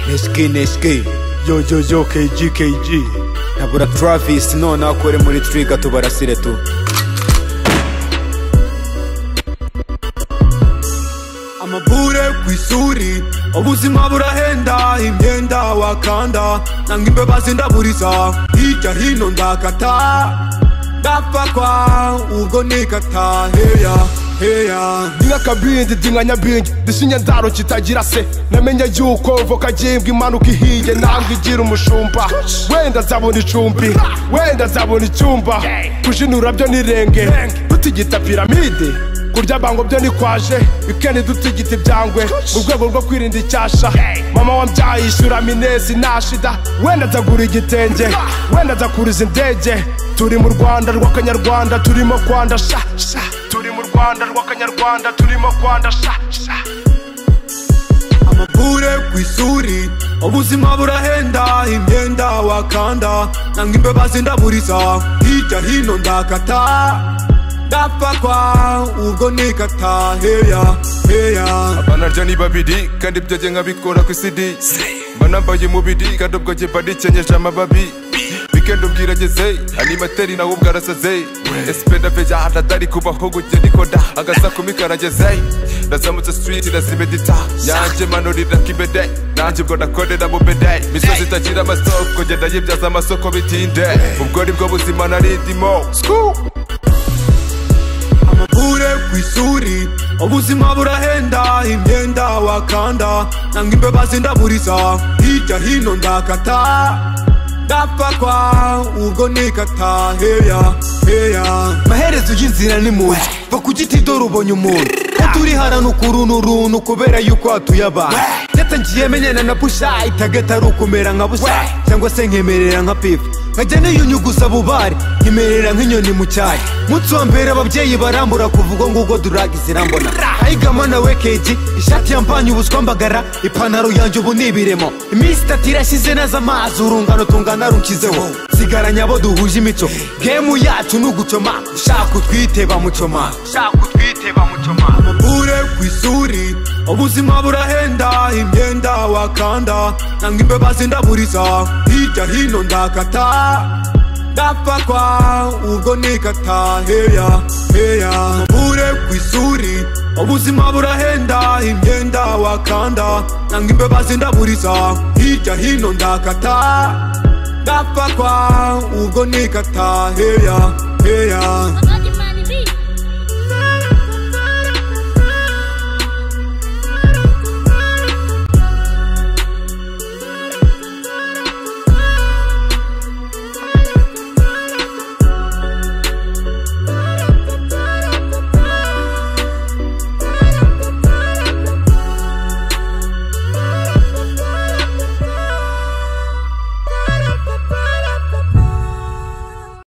Neshiki neshiki yo yo yo KG KG Nabura Travis noneho akore muri trigger tubarasire tu amabure ku isuri ubuzima burahenda imyenda wakanda nanga imbeba zindaburiza hirya hino ndakata ndapfakwa ubwo nikata heya heya ndingakabindi ndinganyabindi ndishinye ndaro kitagira se namenye yuko voka gimbwa impanuka ihiye ntabwo igira umushumba wenda azabona icumbi wenda azabona icyumba kujinura byo nirenge dutigita piramide kurya bango byo ni kwaje ikeni dutigita ibyangwe mu rwego rwo kwirinda icyasha mama wambyaye ishyura minezi nta shida wenda azagura igitenge wenda azakuriza indege turi mu rwanda rw'akanyarwanda turimo kwanda sha sha turi mu rwanda rw'akanyarwanda turimo kwanda sha sha amabure ku isuri ubuzima burahenda imyenda wakanda nanga imbeba zindaburiza hirya hino ndakata ndapfakwa ubwo nikata heya heya banarya ni babiri kandi ibyo jye nkabikora ku isidi mba nambaye umubiri kandi ubwo jye mba nikenyeje amababi weekend ubwirageze animateri nawe ubwo arasaze esipe ndaveja adatari kubaho gujya nikoda agasaku karageze ndazamutse street ndazimedita yanjye manurira kibede nanjye ubwo nakorera mu bede imisozi itagira amasoko ngenda yibyaza amasoko bitinde ubwo ni bwo buzima narindimo amabure ku isuri ubuzima burahenda imyenda wakanda nanga imbeba zindaburiza hirya hino ndakata ndapfakwa ubwo nikata heya heya maherezo y'inzira ni mu nzu va ku giti dore ubonye umuntu uturi harano kurunu uruntu kubera yuko hatuye abantu ndetse ngiye menyana na busha itagata ari ukumera nka busa cyangwa se nkemerera nka pifa nkajya niyunyu gusa bubari nkemerera nk'inyoni mu cyari munsi wa mbere ababyeyi barambura kuva ubwo ngubwo duragi zirambona ayigama na we keji ishati yampanye ubuswa mbagara ipantaro yanjye ubu ni ibiremo iminsi itatu irashize neza amazi urungano tungana runshyizeho sigaranye abo duhuje imico gemu yacu ni ugucoma ushaka utwite bamucoma ushaka utwite bamucoma amabure ku isuri ubuzima burahenda imyenda wakanda nanga imbeba zindaburiza hirya hino ndakata ndapfakwa ubwo nikata heya heya amabure ku isuri ubuzima burahenda imyenda wakanda nanga imbeba zindaburiza hirya hino ndakata ndapfakwa ubwo nikata heya heya Abandi